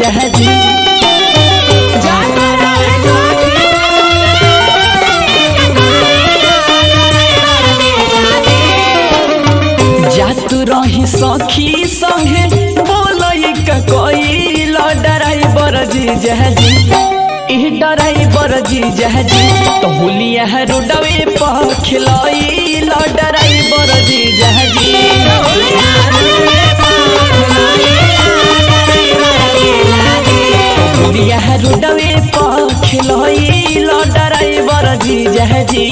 जहाजी जातु रही सखी संगे बोलई का कोई ड्राइवर जी जहाजी ई ड्राइवर जी जहाजी तो हुलिया रोडवे पर खिलाई ड्राइवर जी जहाजी हुलिया रोडवे पर खिलाई ड्राइवर जी जहाजी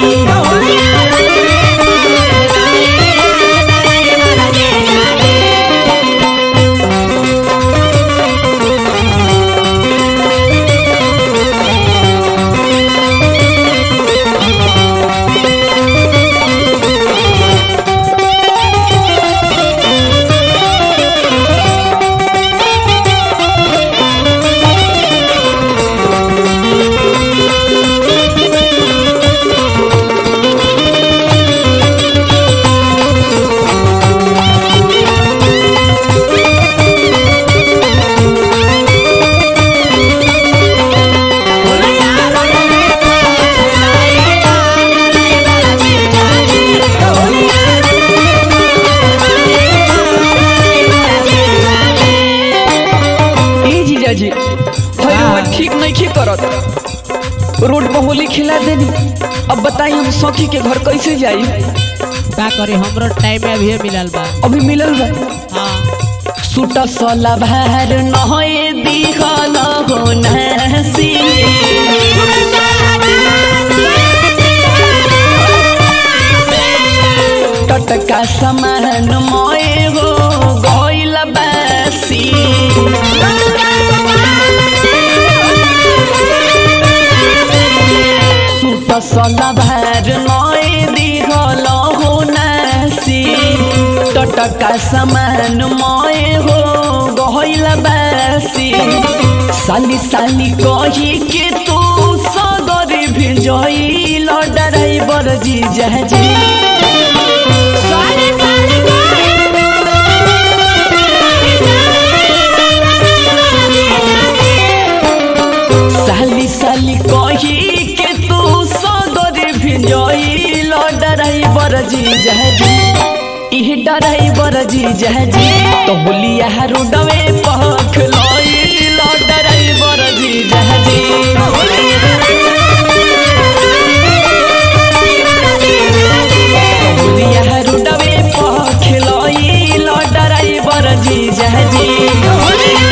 ए जीजाजी भाई रउआ ठीक नहीं ठीक करत रोड पर होली खिला देनी अब बताई हम सखी के घर कैसे जाई का करे हमरो टाइम में अभी मिलल बा अभी मिलल बा हाँ सूट सला भार नहे दिखल हो नसी टटका समान मोए हो गइल बासी सूट सला भार नए दिखल हो नसी टटका समान मोए हो गइल बासी साली साली कही के तू सगर भिजइल ड्राइवर जी जहाजी साली साली कही के तू सगर भिजइल ड्राइवर जी जहाजी इह ड्राइवर जी जहाजी तो होलिया रोडवे पख लइल ड्राइवर जी जहाजी होलिया रोडवे पख लइल ड्राइवर जी जहाजी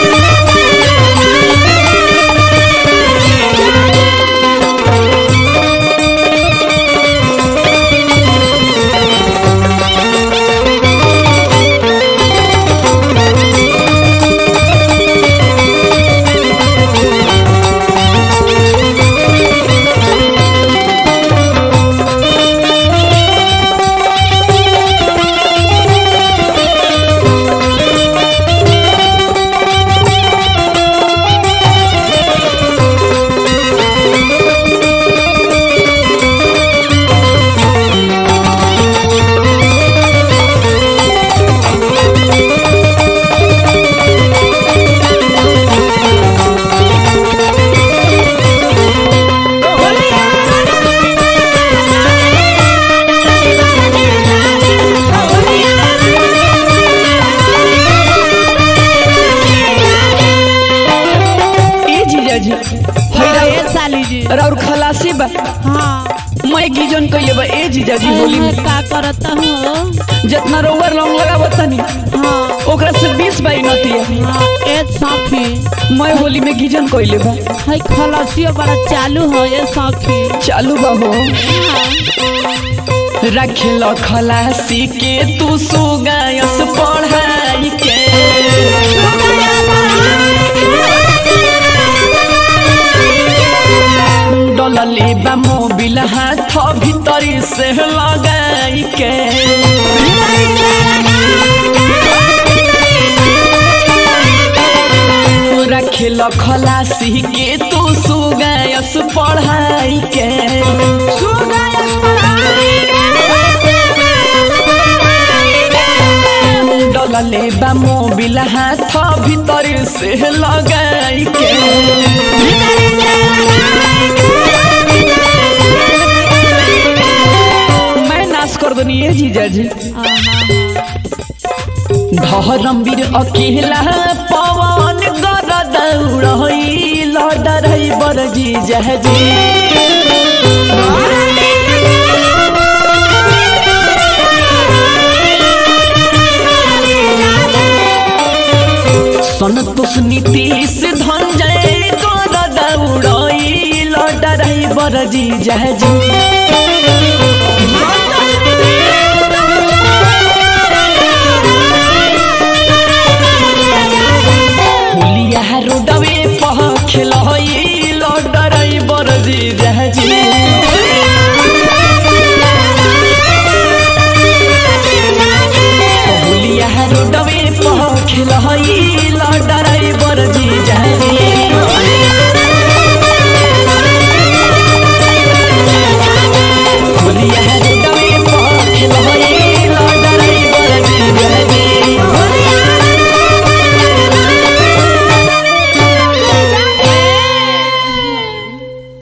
ए जीजाजी हाँ, ए साली जी और खलासी बा हाँ मैं गिजन कइले बा ए जीजाजी होली में का करता हूँ जितना रोवर लौंग लगावत तनी हाँ ओकरा से 20 बाई नतिया हाँ ए साखी मैं होली में गिजन कइले बा है खलसियो बड़ा चालू है ये साखी चालू बा हो रखेल खलासी के तू सुगायस पढ़ाई के डलले बा मोबिल हाथ भीतरी से लगाई के रखेल खलासी के तू सुगायस पढ़ाई के मरले बा मोबिल हाथ भीतर से लगाई के मैं नाश कर दनी ये जीजा जी धर्मवीर अकेला पवन गर दौड़ई लड़ई बर जीजा जी संतोष नीतीश धनजय गर दौड़ई लड़ई बर जीजा जी हुलिया रोडवे पह खेलई लड़ई बर जीजा जी हुलिया रोडवे पह खेलई